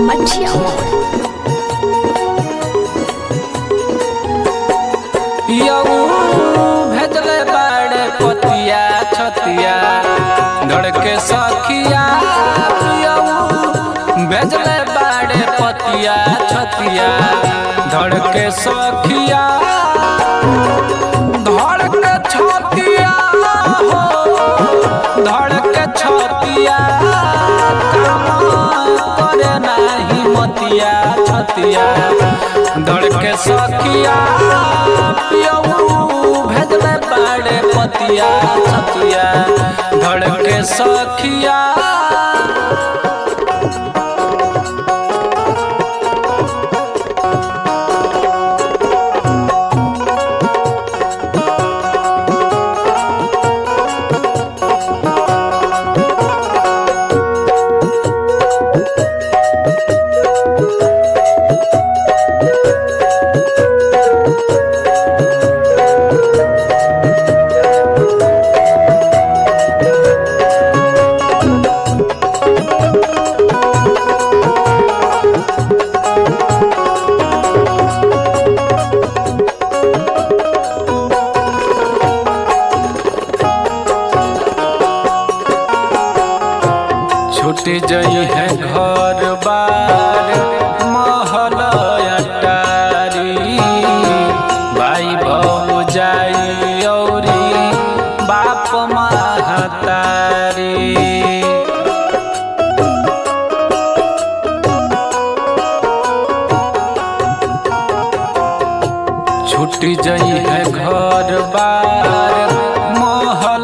मठिया यऊ भेजले बाड़े पतिया छतिया धड़के सखिया यऊ भेजले बाड़े पतिया छतिया धड़के सखिया धड़के छतिया हो धड़के छतिया काम करे नाही मतिया छतिया धड़के सखिया पियऊ भेजले बाड़े पतिया छतिया धड़के सखिया छूट जई है घर बार महल अटारी भाई बहु जाई औरी बाप महतारी छूट जई है घर बार महल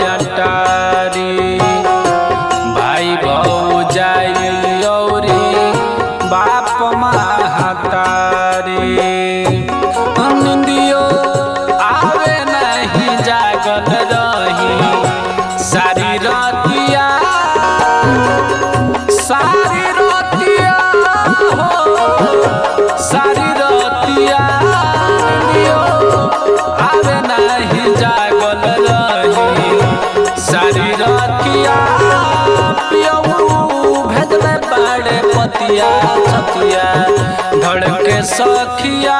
अटारी भाई बहु जाई औरी बाप महतारी निंदियो आवे नहीं जागल रही सारी रतिया सारी रतिया हो सारी रतिया निंदियो आवे नहीं जागल रही सारी रतिया पियऊ भेजले बाड़े पतिया छतिया धड़के सखिया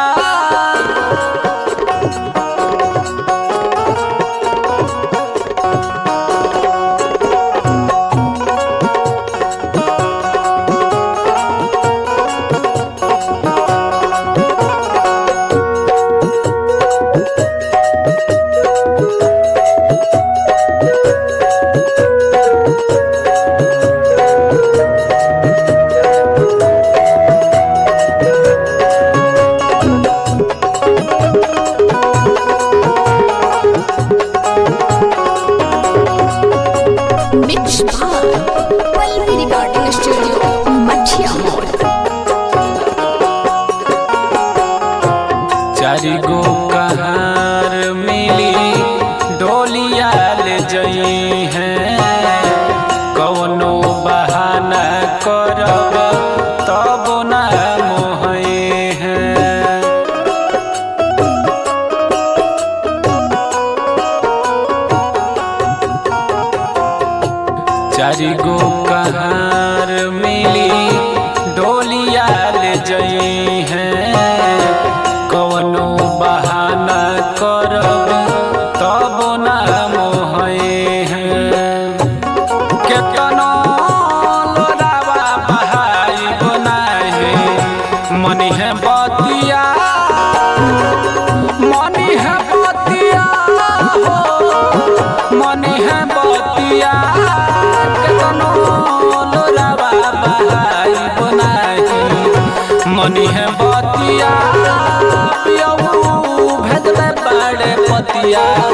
मिक्स बार पल्लवी रिकॉर्डिंग स्टूडियो मठिया चारि गो कहार मिली डोलिया ले जई है कौनो बहाना करब तब ना मोहे हैं चारि गो कहार मिली डोलिया ले जई है कवनो बहाना करब तब ना मोहे हैं केतनो लोरावा बहाई बनाहे मनी है बतिया मनी है बतिया हो मनी है बतिया केतनो लोरावा बहाई बनाही मनी है बतिया पियऊ भेजले बाड़े पतिया